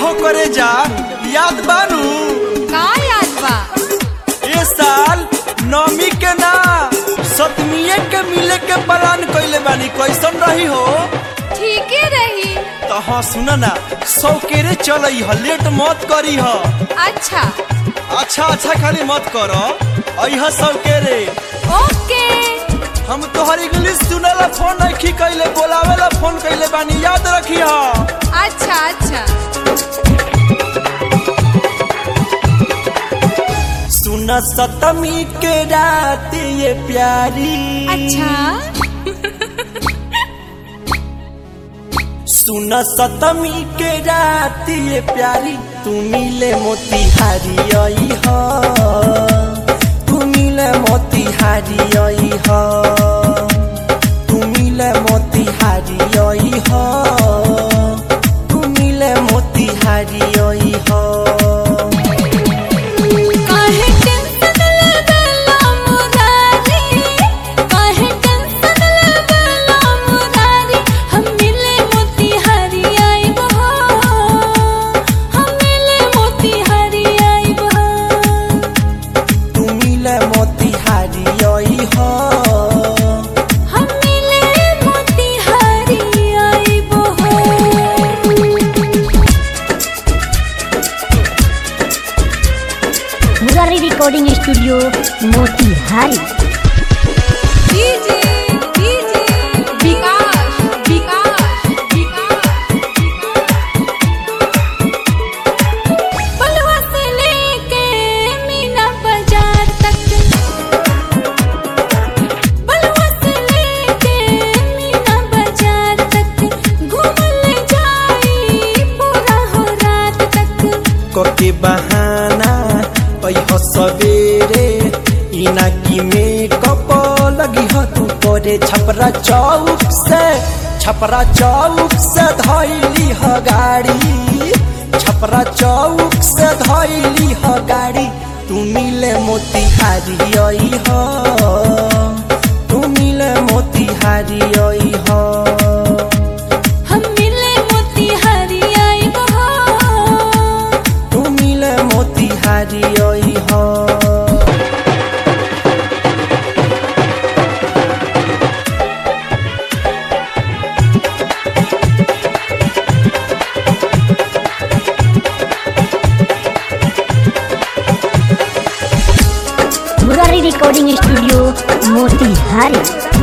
हो करे जा याद बानू का याद बा ए साल नौमी के ना सतमीए के मिले के प्लान कइले बानी कैसन रही हो ठीके रही तो हाँ सुन ना सौकेरे चलई ह लेट मत करी ह अच्छा अच्छा अच्छा खाली मत कर अह सौकेरे ओके हम तोहर इंग्लिश सुनेला फोन नहीं कैले बोलावेला फोन कैले बानी याद रखी ह अच्छा अच्छा सुन सतमी के रात ये प्यारी अच्छा सुन सतमी के रात ये प्यारी तू मिले मोतिहारी आई हो तू मिले मोतिहारी आई हो तू मिले मोतिहारी आई हो तू मिले मोतिहारी आई हो काहे टेंशन लेबेला मुरारी काहे टेंशन लेबेला मुरारी हम मिले मोतिहारी आइब हो हम मिले मोतिहारी आइब हो तू मिले मोतिहारी आई हो हम मिले मोतिहारी आइब हो Murari recording studio Motihari DJ DJ Vikas Vikas Vikas बलवा से लेके मीना बाजार तक बलवा से लेके मीना बाजार तक घूमने जाई पूरा हो रात तक कोके बहाना पैह सवेरे इना की मेकअप लगी हो तू करे छपरा चौक से छपरा चौक से धैली ह गाड़ी छपरा चौक से धैली ह गाड़ी तू मिले मोतिहारी आई हो तू मिले मोतिहारी आई हो हम मिले मोतिहारी आइब हो तू मिले मोतिहारी आई हो मुरारी रिकॉर्डिंग स्टूडियो मोतिहारी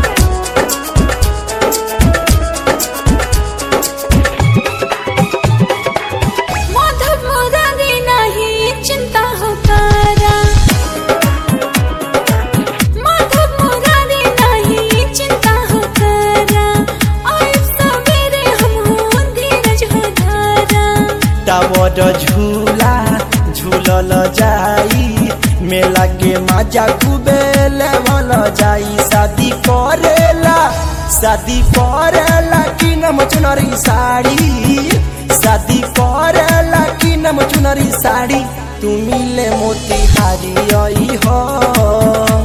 माधव मुरारी नहीं चिंता हो तारा माधव मुरारी नहीं चिंता हो तारा आइब सवेरे हम हो धीरज हो धारा टावर झूला झूलल जाई मेला के मजा खूबे लेवल जाई शादी करेला शादी करेला कि नम चुनरी साड़ी शादी करेला कि नम चुनरी साड़ी तू मिले मोतिहारी आई हो